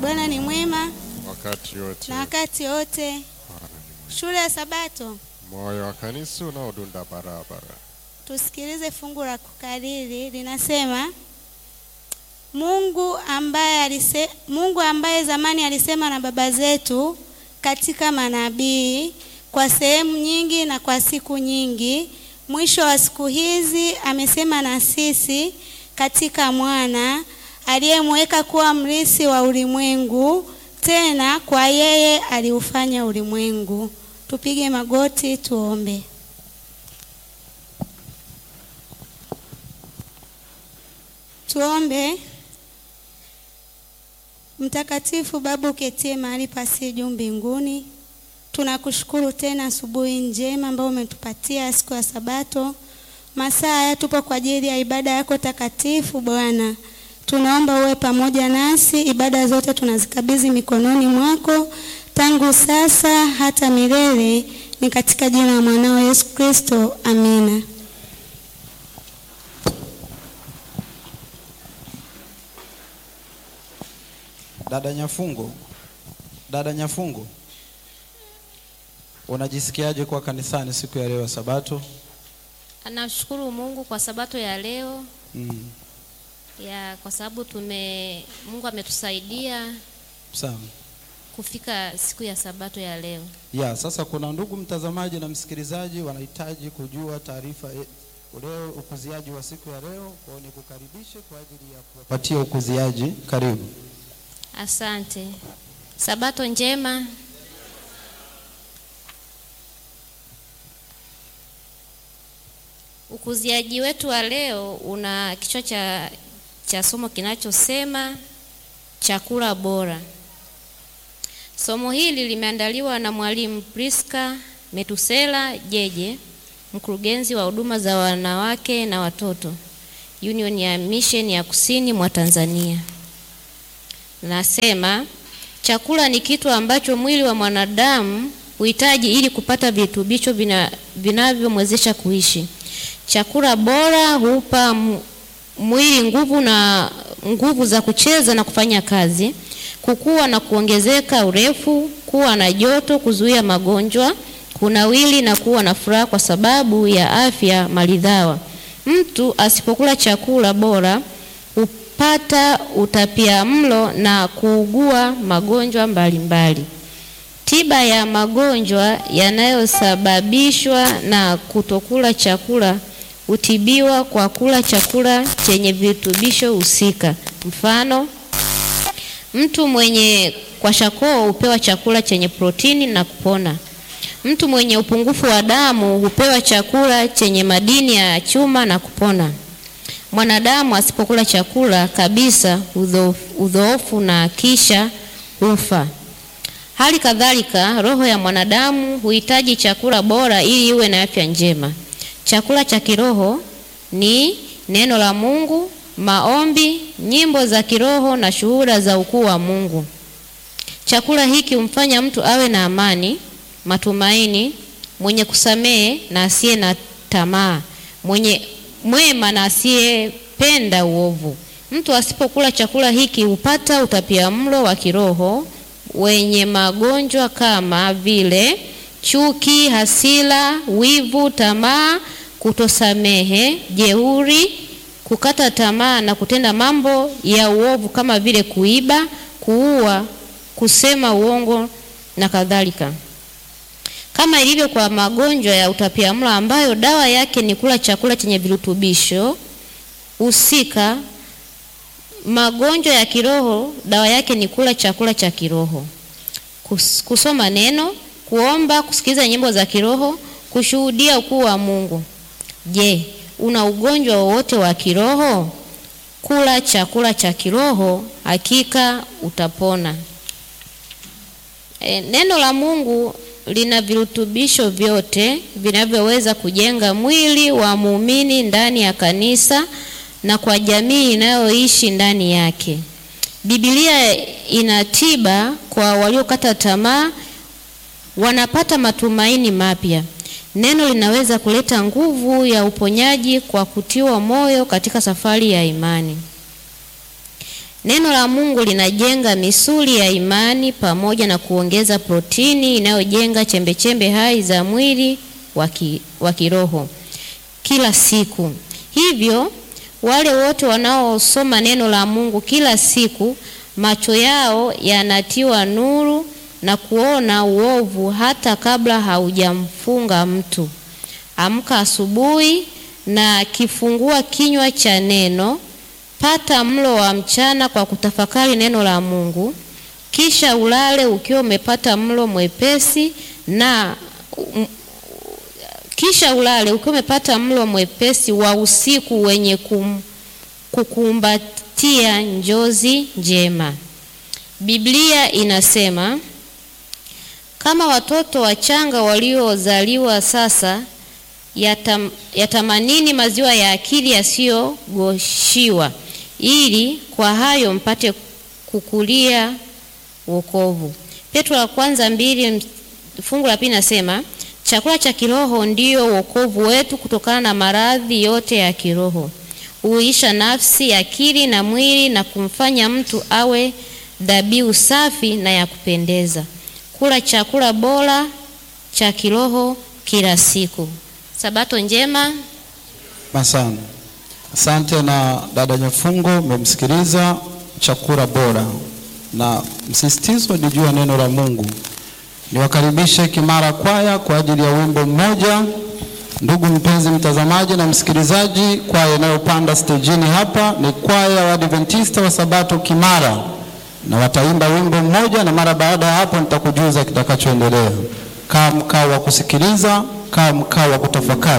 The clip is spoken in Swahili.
Bwana ni mwema wakati wote. na wakati wote. Bwana ni mwema. Shule ya Sabato, Moyo wa kanisa unaodunda barabara. tusikilize fungu la kukariri linasema, Mungu ambaye alise, Mungu ambaye zamani alisema na baba zetu katika manabii kwa sehemu nyingi na kwa siku nyingi, mwisho wa siku hizi amesema na sisi katika mwana aliyemweka kuwa mrisi wa ulimwengu, tena kwa yeye aliufanya ulimwengu. Tupige magoti tuombe. Tuombe. Mtakatifu Baba uketie mahali pasi juu mbinguni, tunakushukuru tena asubuhi njema ambayo umetupatia siku ya Sabato. Masaa haya tupo kwa ajili ya ibada yako takatifu Bwana. Tunaomba uwe pamoja nasi, ibada zote tunazikabidhi mikononi mwako tangu sasa hata milele, ni katika jina la mwanao Yesu Kristo, amina. Dada Nyafungo, dada Nyafungo, unajisikiaje kuwa kanisani siku ya leo ya Sabato? Anashukuru Mungu kwa sabato ya leo Mm. ya kwa sababu tume Mungu ametusaidia Sawa. kufika siku ya sabato ya leo. Ya, sasa kuna ndugu mtazamaji na msikilizaji wanahitaji kujua taarifa e- leo ukuziaji wa siku ya leo, kwa hiyo nikukaribishe kwa ajili ya kuwapatia ukuziaji. Karibu. Asante. Sabato njema. Ukuziaji wetu wa leo una kichwa cha, cha somo kinachosema chakula bora. Somo hili limeandaliwa na mwalimu Priska Metusela Jeje, mkurugenzi wa huduma za wanawake na watoto Union ya Mission ya Kusini mwa Tanzania. Nasema chakula ni kitu ambacho mwili wa mwanadamu huhitaji ili kupata virutubisho vina- vinavyomwezesha kuishi. Chakula bora hupa m- mwili nguvu na nguvu za kucheza na kufanya kazi, kukua na kuongezeka urefu, kuwa na joto, kuzuia magonjwa, kunawili na kuwa na furaha kwa sababu ya afya maridhawa. Mtu asipokula chakula bora hupata utapia mlo na kuugua magonjwa mbalimbali. Tiba ya magonjwa yanayosababishwa na kutokula chakula hutibiwa kwa kula chakula chenye virutubisho husika. Mfano, mtu mwenye kwashakoo hupewa chakula chenye protini na kupona. Mtu mwenye upungufu wa damu hupewa chakula chenye madini ya chuma na kupona. Mwanadamu asipokula chakula kabisa udhoofu- udhoofu na kisha hufa. Hali kadhalika, roho ya mwanadamu huhitaji chakula bora ili iwe na afya njema. Chakula cha kiroho ni neno la Mungu, maombi, nyimbo za kiroho na shuhuda za ukuu wa Mungu. Chakula hiki humfanya mtu awe na amani, matumaini, mwenye kusamehe na asiye na tamaa, mwenye mwema na asiyependa uovu. Mtu asipokula chakula hiki hupata utapiamlo wa kiroho wenye magonjwa kama vile chuki, hasira, wivu, tamaa, kutosamehe, jeuri, kukata tamaa na kutenda mambo ya uovu kama vile kuiba, kuua, kusema uongo na kadhalika. Kama ilivyo kwa magonjwa ya utapiamlo ambayo dawa yake ni kula chakula chenye virutubisho husika, magonjwa ya kiroho dawa yake ni kula chakula cha kiroho, Kus- kusoma neno, kuomba, kusikiliza nyimbo za kiroho, kushuhudia ukuu wa Mungu. Je, una ugonjwa wowote wa kiroho? Kula chakula cha kiroho, hakika utapona. E, neno la Mungu lina virutubisho vyote vinavyoweza kujenga mwili wa muumini ndani ya kanisa na kwa jamii inayoishi ndani yake. Biblia ina tiba kwa waliokata tamaa, wanapata matumaini mapya. Neno linaweza kuleta nguvu ya uponyaji kwa kutiwa moyo katika safari ya imani. Neno la Mungu linajenga misuli ya imani pamoja na kuongeza protini inayojenga chembechembe hai za mwili wa ki- wa kiroho kila siku. Hivyo wale wote wanaosoma neno la Mungu kila siku, macho yao yanatiwa nuru na kuona uovu hata kabla haujamfunga mtu. Amka asubuhi na kifungua kinywa cha neno, pata mlo wa mchana kwa kutafakari neno la Mungu, kisha ulale ukiwa umepata mlo mwepesi na um, kisha ulale ukiwa umepata mlo mwepesi wa usiku wenye kum, kukumbatia njozi njema. Biblia inasema kama watoto wachanga waliozaliwa sasa yatam, yatamanini maziwa ya akili yasiyogoshiwa, ili kwa hayo mpate kukulia wokovu. Petro la kwanza mbili fungu la pili nasema chakula cha kiroho ndiyo wokovu wetu kutokana na maradhi yote ya kiroho, huisha nafsi, akili na mwili na kumfanya mtu awe dhabihu safi na ya kupendeza. Kula chakula bora cha kiroho kila siku. Sabato njema. Asante. Asante na dada Nyafungo, mmemsikiliza chakula bora na msisitizo ni juu ya neno la Mungu. Niwakaribishe Kimara Kwaya kwa ajili ya wimbo mmoja. Ndugu mpenzi mtazamaji na msikilizaji, kwaya inayopanda stejini hapa ni kwaya wa Adventista wa Sabato Kimara, na wataimba wimbo mmoja, na mara baada ya hapo nitakujuza kitakachoendelea. Kaa mkao wa kusikiliza, kaa mkao wa kutafakari.